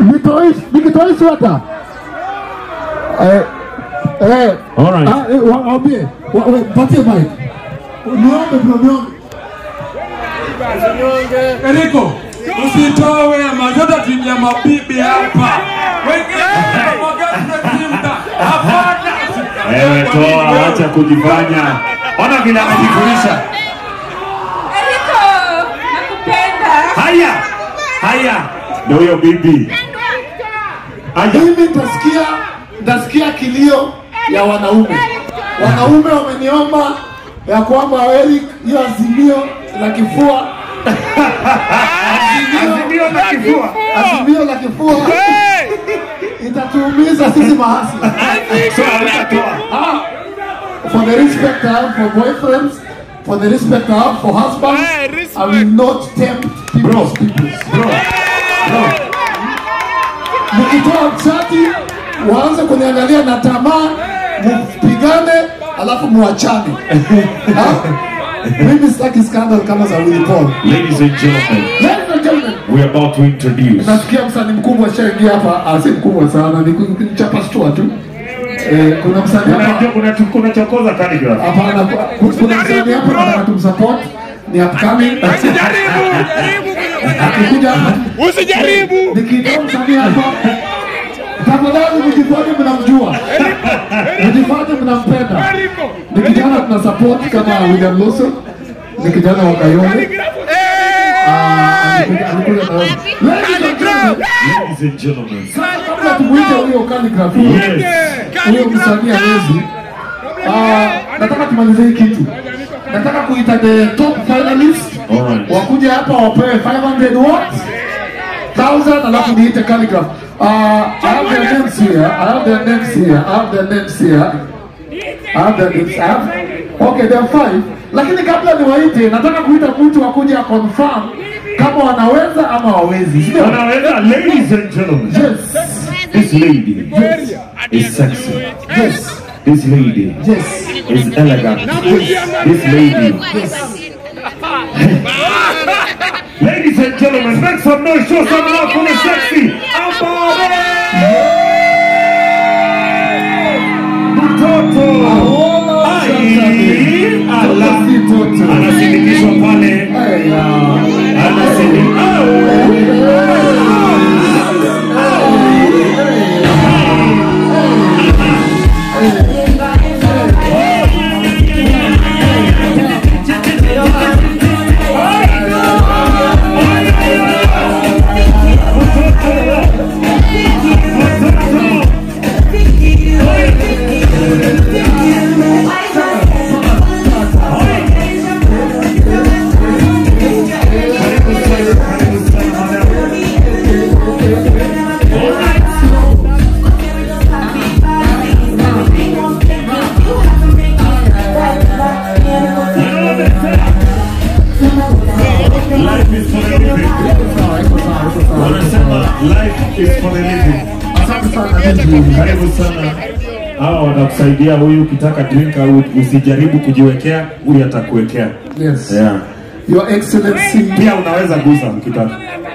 Nitoi nikitoi sweta. Eh eh All right. ah, eh, wa- waambie wa- wa- patie mic. Niombe bro niombe. Eriko, usitoe mazota timu ya mabibi hapa. Wengine wanamwaga timu da. Hapana. Wewe toa, wacha kujifanya. Ona vile anajifurisha. Eriko, nakupenda. Haya, haya, ndio huyo bibi. Haya, Mimi nitasikia nitasikia kilio ya wanaume. Wanaume wameniomba ya kwamba Eric hiyo azimio la kifua azimio na kifua. azimio la kifua itatuumiza sisi mahasla. So hutatoa. Ah, for the respect I have for boyfriends, for the respect I have for husbands, I will not tempt people's peoples. Bro, bro, Mkitoa msati waanze kuniangalia na tamaa, mpigane alafu muachane. Ha? Mimi sitaki scandal kama za Willy Paul. ladies and gentlemen, Ladies and gentlemen, we're about to introduce. nasikia msanii mkubwa shaingia hapa, ah, si mkubwa sana, ni ku- ni chapa stua tu. Eh, kuna msanii hapa Unajua kuna kuna chokoza calligraph. Hapana, ku- kuna msanii hapa nataka tumsupport, ni upcoming. Akikuja hapa Usijaribu. nikitoa msanii hapa, tafadhali mjifanye mnamjua, mjifanye mnampenda. Ni kijana tuna support kama William Lawson, ni kijana wa Kayole. Ah, alikuja- alikuja na wewe. Ladies and gentlemen, Ladies and gentlemen, kabla tumuite huyo calligraph, yes, huyo msanii hawezi. Ah, nataka tumalize hii kitu. Nataka kuita the top finalists Alright. wakuja hapa wapewe 500 watts 1000 alafu niite calligraph. Uh, I have their names here. I have their names here. I have their names here. I have their names. I have, okay, there are five. Lakini kabla niwaite, nataka kuita mtu akuja confirm kama wanaweza ama hawezi. Sio? Wanaweza, ladies and gentlemen, Yes. this lady is sexy. Yes. This lady Yes. is elegant. This lady. Ladies and gentlemen, make some noise, show some love for the sexy Ambare! Mtoto! Ai! Ala! Si toto. Anasindikishwa pale. Aya. Anasindikishwa. Life is for the living. Wanasema life is for the living. Asante sana Lindsay. Karibu sana. Hawa wanakusaidia huyu, ukitaka drink au usijaribu kujiwekea, huyu atakuwekea. Yes. Yeah. Your Excellency. Pia unaweza gusa mkitaka.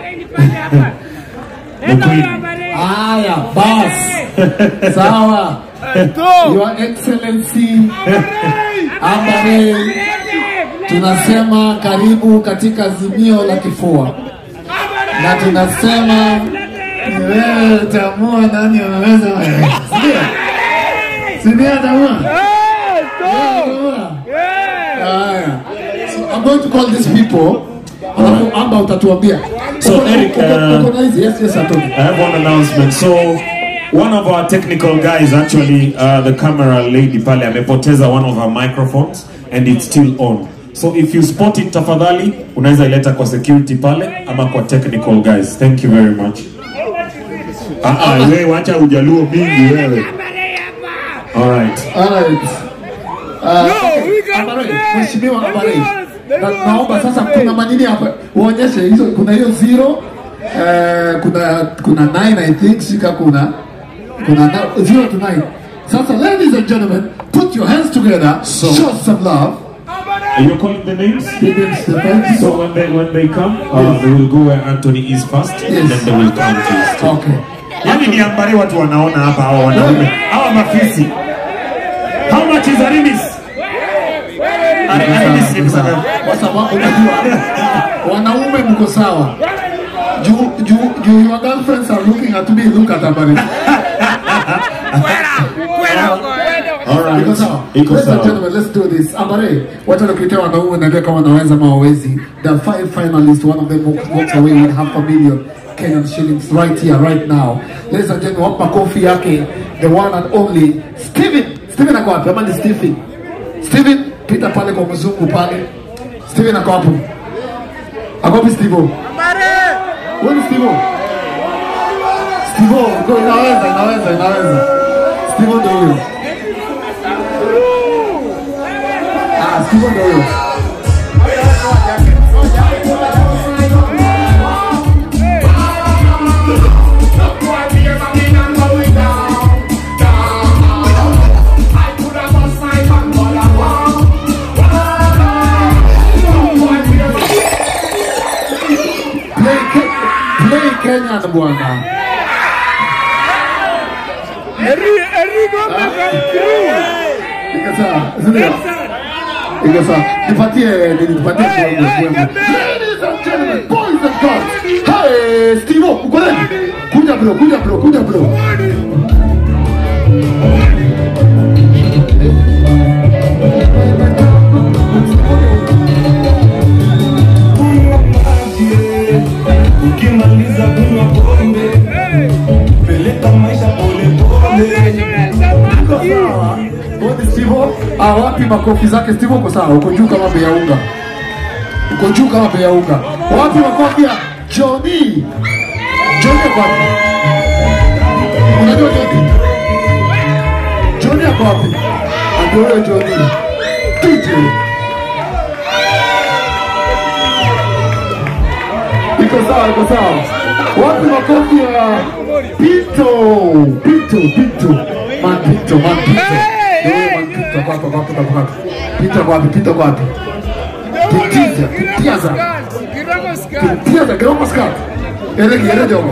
The queen. Haya, bas. Sawa. Your Excellency Ambare, tunasema karibu katika azimio la kifua, na tunasema ni wewe utaamua nani anaweza wewe. Sindio? Sindio utaamua? Utaamua? Haya. So I'm going to call these people. Alafu Amba utatuambia. So, Uko na- Eric, uko- uh, uko na hizi? Yes, yes, Atoni. I have one announcement. So one of our technical guys, actually, uh, the camera lady pale, amepoteza one of her microphones and it's still on. So if you spot it tafadhali, unaweza ileta kwa security pale ama kwa technical guys. Thank you very much. Ah, ah, wewe wacha ujaluo mingi wewe. All right. Alright. Uh, Ambare, Mheshimiwa Ambare. Na, naomba sasa kuna manini hapa uonyeshe hizo kuna hiyo zero eh, kuna kuna 9 I think shika kuna kuna na- zero to 9 sasa ladies and gentlemen put your hands together show some love You're calling the names? Stephen Stephen. So when they when they come, uh, they will go where Anthony is first, and then they will come to his team. Okay. Yaani ni ambari watu wanaona hapa hawa wanaume hawa mafisi. How much is Arimis? Ari- Arimis ni pesa ngapi? Kwa sababu unajua wanaume mko sawa. Juu juu juu your girlfriends are looking at me, look at Ambari. All right. Iko sawa. Iko Ladies and sawa. gentlemen, let's do this. Ambare, wacha tukitea wanaume na kama wanaweza ama hawawezi. The five finalists, one of them walks walks away with half a million Kenyan shillings right here, right now. Ladies and gentlemen, wapa kofi yake, the one and only Steven. Steven ako wapi? Ama ni Stephen? Steven, pita pale kwa mzungu pale. Steven ako hapo. Ako wapi Stevo? Wewe ni Stevo? Stevo, go inaweza, inaweza, inaweza. Stevo ndio huyo. Ah, Stevo ndio huyo. Play, Ke- play Kenya na bwana. Iko sawa, si ndio? Iko sawa. Nipatie nini, nipatie kiwango, kiwango. Ladies and gentlemen, boys and girls. Hey, Steve, uko nani? Kuja bro, kuja bro, kuja bro. ukimaliza kunywa pombe peleka maisha polepole Uko sawa. Bodi Steve, ah, wapi makofi zake Steve uko sawa, uko juu kama bei ya unga. Uko juu kama bei ya unga. Wapi makofi ya Johnny? Johnny ako wapi? Unajua Johnny? Johnny ako wapi? Ndio huyo Johnny. DJ. Iko sawa, iko sawa. Wapi makofi ya Pito? Pito, Pito. Man Pito, man Pito. Ndio huyo man Pito kwa hapa, kwa hapa, kwa hapa. Pito kwa wapi? Pito kwa wapi? Pitiza, pitiza. Pitiza, kiromo skat. Elegi, ele jogo.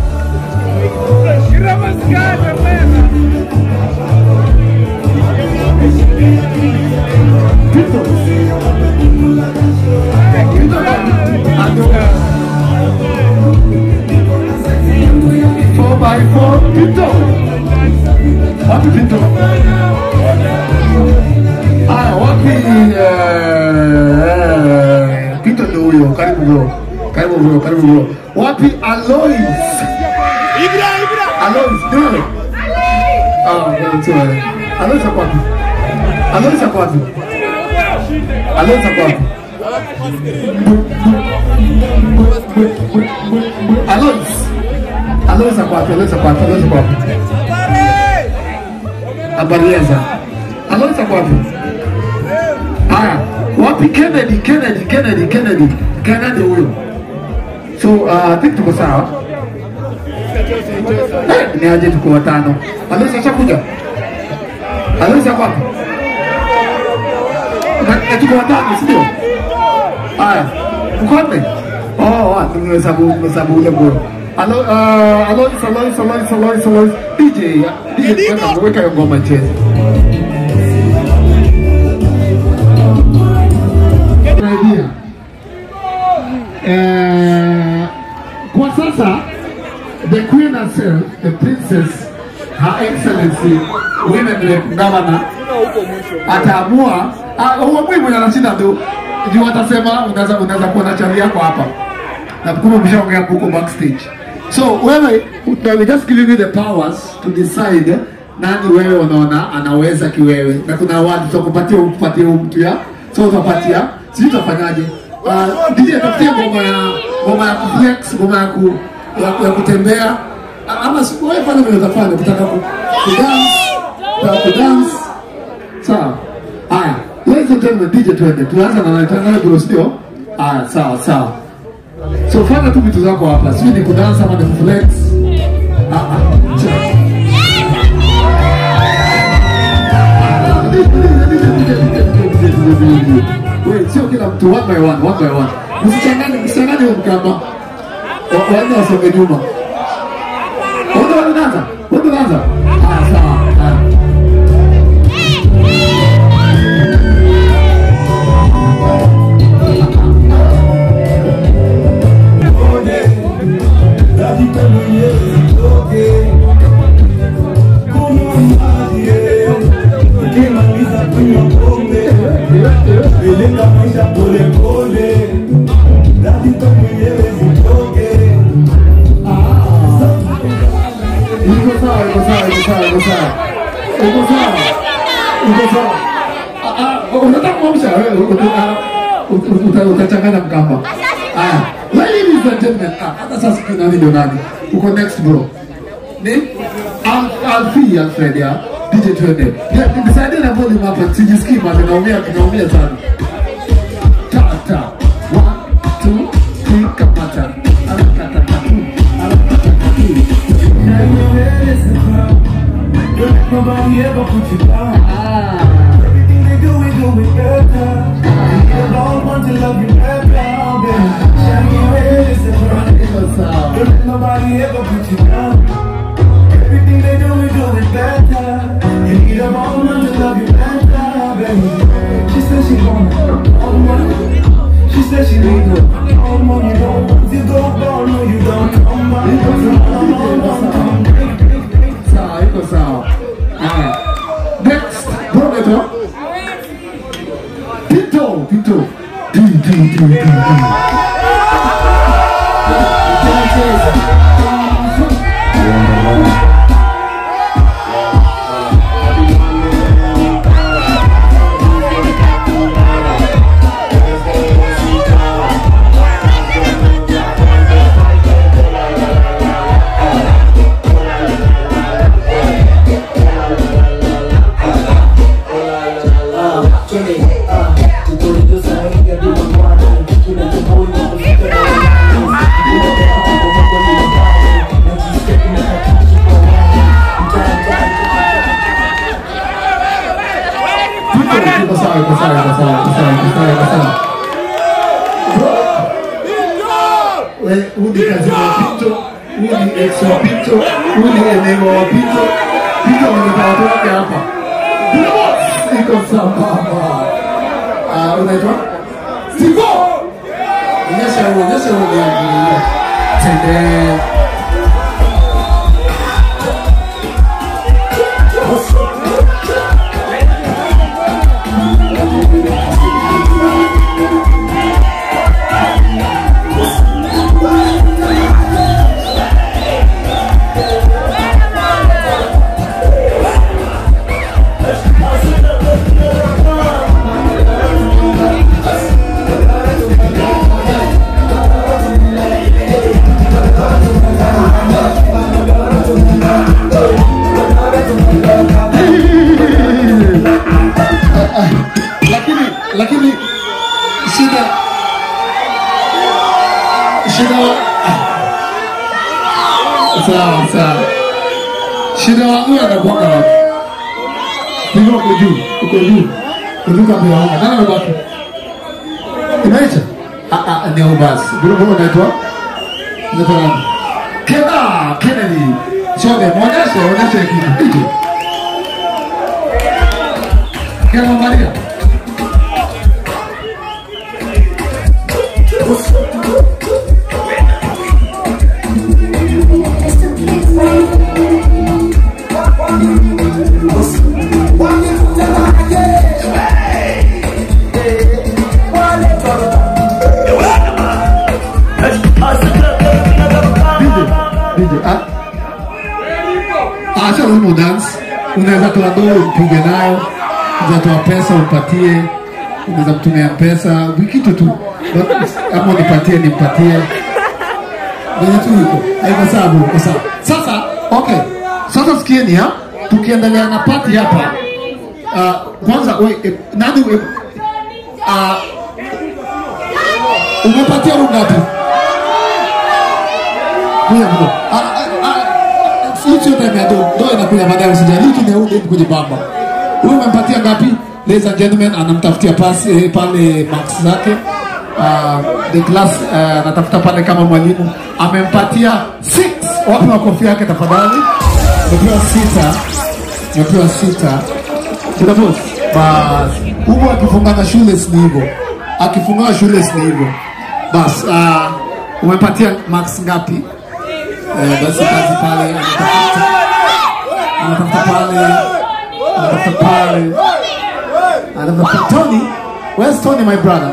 Pito. Pito, ando. Four by four, Pito. Wapi Pito? Haya, wapi eh, Pito ndio huyo. Karibu bro. Karibu bro, karibu bro. Wapi Alois? Alois, ndio. Ah, ndio tu. Alois ako wapi? Alois ako wapi? Alois ako wapi? Alois. Alois ako wapi? Alois ako wapi? Alois ako wapi? Abarieza. Alois ako wapi? Haya, wapi Kennedy? Kennedy, Kennedy, Kennedy. Kennedy huyo. So, uh, I think tuko sawa. Eh, ni aje tuko watano. Alois ashakuja? Alois ako wapi? Na- eh, tuko watano, si ndio? Haya, uko wapi? Oh, wa, nimehesabu nimehesabu ule bro. Alo, uh, Alois, Alois, Alois, Alois, Alois. DJ, ya- DJ, weka weka hiyo ngoma icheze. idea. Eh, kwa sasa the queen herself, the princess, her excellency, women rep governor ataamua ah, huo mwi mwenye anashinda tu juu watasema unaweza unaweza kuwa na chali yako hapa na kumbe umeshaongea huko backstage so wewe we just giving you the powers to decide nani wewe unaona anaweza kiwewe na kuna watu tutakupatia upatie huyu mtu ya so utapatia sisi tutafanyaje uh, DJ tafutie ngoma ya ngoma ya kuflex ngoma ya, ku, ya, ya kutembea A- ama si- wewe fanya vile utafanya kutaka ku, kudance kutaka kudance sawa haya ladies and gentlemen DJ twende tuanze na naitana bro sio haya sawa sawa so fanya tu vitu zako hapa sio ni kudansa ama ni kuflex ah ah cha- DJ, DJ, DJ, DJ, DJ, DJ. mbili. Wait, sio kila mtu one by one, one by one. Msichanganye, msichanganye huo mkamba. Wa- Wanne wasonge nyuma. Wote wanaanza? Wote wanaanza? Ah, sawa. Ah. Peleka maisha pole pole, dakika mwenyewe zitoke. Iko sawa, iko sawa, iko sawa, iko sawa. Iko sawa. Iko sawa. Ah, ah, unataka kuamsha wewe uta- uta- uta- utachanganya mkamba. Aya. Ladies and gentlemen, ah, hata sasa sijui nani ndio nani. Uko next bro. Ni Al- Alfie Alfred ya DJ twende. Ya, Nisaidie na volume hapa, sijisikii bado naumia, naumia sana. Tata. One, two, three, kamata. Arakata tatu. Arakata tatu. Nobody ever put you down. Everything they do, we do it better. The Lord wants to love you better, baby. Shine your head, it's a brand. Iko sawa. Don't let nobody ever put you down. Everything they do, we do it better. You need a woman to love you better, baby. She said she want all the money. She said she need all the money. You don't want to go ball, no, you don't come back. Come, come, come, come. Sawa, iko sawa. Haya. Next, bro naitwa Tito, Tito. Ti, ti, ti, ti, ti. Tito, iko sawa, iko sawa, iko sawa, iko sawa, iko sawa, iko sawa. Bro. We, huyu ni kazi wa Pito, huyu ni ex wa Pito, huyu ni eneo wa Pito. Pito ameleta watu wake hapa. Boss, iko sawa. Ah, unaitwa? Steve. Onyesha huo, onyesha huo ni yangu. Tende. lakini lakini shida shida wa- sawa sawa shida wangu anakuanga wapi hivyo uko juu uko juu kutoka bila unga nani amebaki imeisha ah ah ni au basi bila bila unaitwa unaitwa nani Kena Kennedy Shode mwonyeshe mwonyeshe kitu Kena Maria DJ, ah. Acha humo dance. Unaweza toa doo upige nayo, unaweza toa pesa umpatie, unaweza mtumia pesa, kitu tu. Ama nipatie nimpatie. Venye tu iko. Haiko sawa, bro, iko sawa. Sasa, okay. Sasa sikieni ha. Tukiendelea na party hapa. Uh, kwanza we, eh, nani we, uh, umepatia huyu ngapi? Kuya bro. Ah, ah, ah, Hii sio time ya do. Do inakuja baadaye usijali. Hiki ni huyu kwenye baba. Huyu umempatia ngapi? ladies and gentlemen anamtafutia pasi eh, pale max zake uh, the class uh, anatafuta pale kama mwalimu amempatia 6 wapi makofi yake tafadhali amepewa sita amepewa sita kuna boss bas huko akifungana shule ni hivyo akifungana shule ni hivyo bas uh, umepatia max ngapi eh, basi kazi pale anatafuta anatafuta pale anatafuta pale anatafuta Tony where's Tony my brother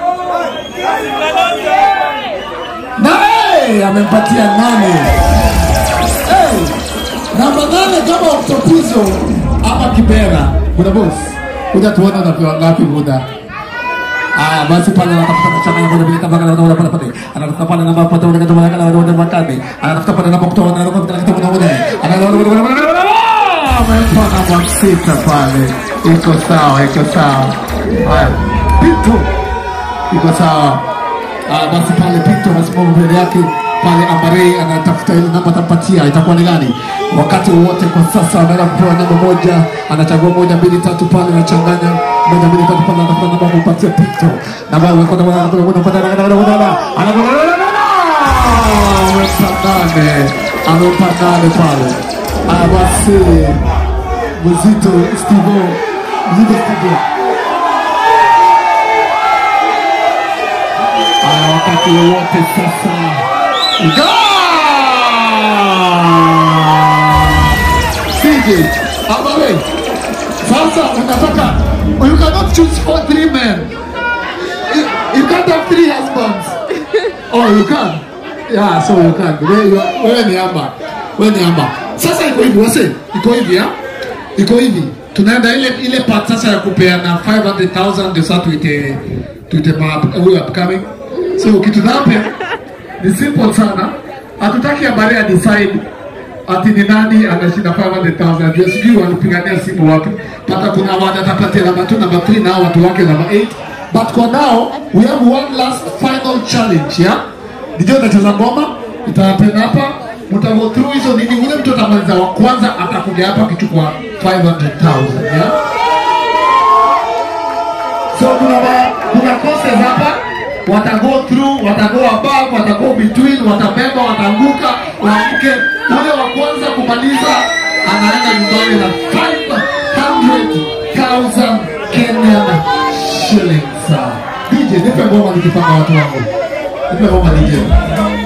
na hey, amempatia nane hey, namba nane kama Octopizo ama Kibera kuna boss kuja tuone unapewa ngapi muda Aya basi pale anatafuta kuchanganya kwenye vile tabaka na pale pale. Anatafuta pale namba pata ule kama kama ule makadi. Anatafuta pale namba kutoa na namba kitu kuna ule. Anaona amempa namba sita pale. Iko sawa, iko sawa. Haya. Pito. Iko sawa. Ah basi pale Pito anasimama mbele yake pale Ambare anatafuta ile namba atampatia itakuwa ni gani? Wakati wote kwa sasa anaenda kupewa namba moja, anachagua moja mbili tatu pale anachanganya moja mbili tatu pale anatafuta namba kumpatia Pito. Namba anakwenda kwenda kwenda kwenda kwenda kwenda anakwenda amempa nane amempa nane pale. Aya basi mzito Stivo mzito Stivo Aya wakati wowote sasa CJ, Abawe, sasa unataka you cannot choose for three men. You, you can't have three husbands. Oh, you can. Yeah, so you can. Wewe you are- wewe ni amba. Wewe ni amba. Sasa iko hivi wase, iko hivi ya? Iko hivi. Tunaenda ile ile part sasa ya kupeana 500,000 ndio sasa tuite tuite map huyu upcoming. So kitu happen ni simple sana. Hatutaki habari ya decide ati ni nani anashinda 500,000 ndio sijui walipigania simu wapi. Pata kuna watu atapatia namba 2 namba 3 na hao watu wake namba 8. But for now we have one last final challenge yeah? Ndio utacheza ngoma, itahappen hapa, mtavo through hizo nini, ule mtu atamaliza wa kwanza atakuja hapa akichukua 500,000 yeah? So kuna ma, kuna courses hapa wata go through, wata go above, wata go between, watabeba, wataanguka, waamke. Ule wa kwanza kumaliza anaenda nyumbani na 500,000 Kenyan shillings. DJ, nipe ngoma nikipanga watu wangu. Nipe ngoma DJ.